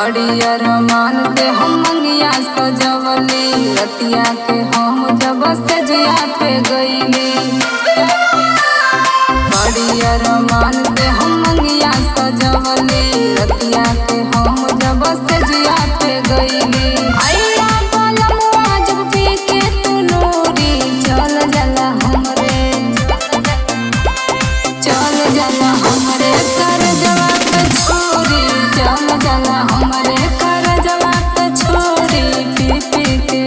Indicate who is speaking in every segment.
Speaker 1: बड़ी अरमान से हम मंगिया सजवली रतिया के हम जब सजिया पे गईली बड़ी अरमान से हम मंगिया सजवली रतिया के हम जब सजिया पे गईली आइया बालमुआ जब पी के तू नूरी चल जाला हमरे चल जाला हमरे कर जवाब छोरी चल जाला हमरे कर जवाब छोरी पी पी के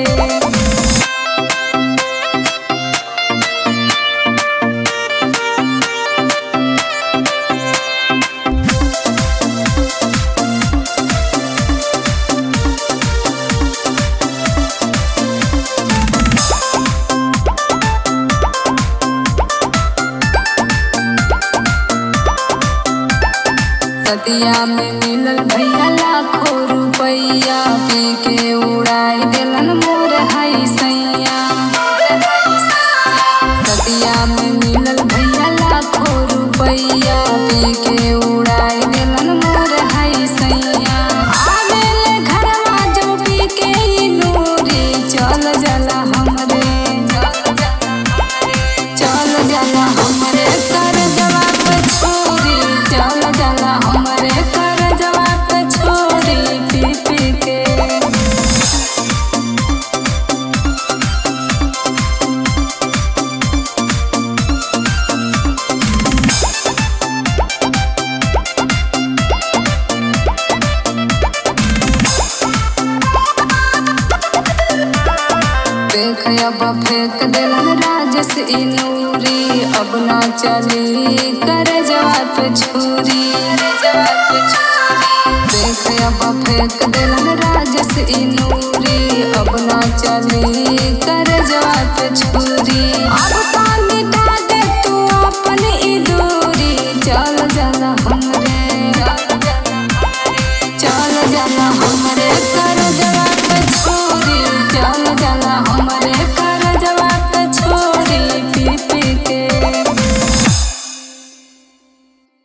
Speaker 1: सतिया में मिलल भैया लाखों रुपैया पी के उड़ाई देलन मोर हई सैया सतिया में मिलल भैया लाखों रुपैया पी के उड़ाई देलन मोर हई सैया आवेले घरवा जब पी के ई नूरी चल जाला हमरे चल जाला हमरे कर जवाब छोरी चल जाला हमरे कर जवाब छोरी पी पी के देख अब फेंक दिलन राजस ई नूरी अब ना चली कर जवाब छुरी देख अब फेंक दिलन राजस ई नूरी अब ना चली कर जवाब छुरी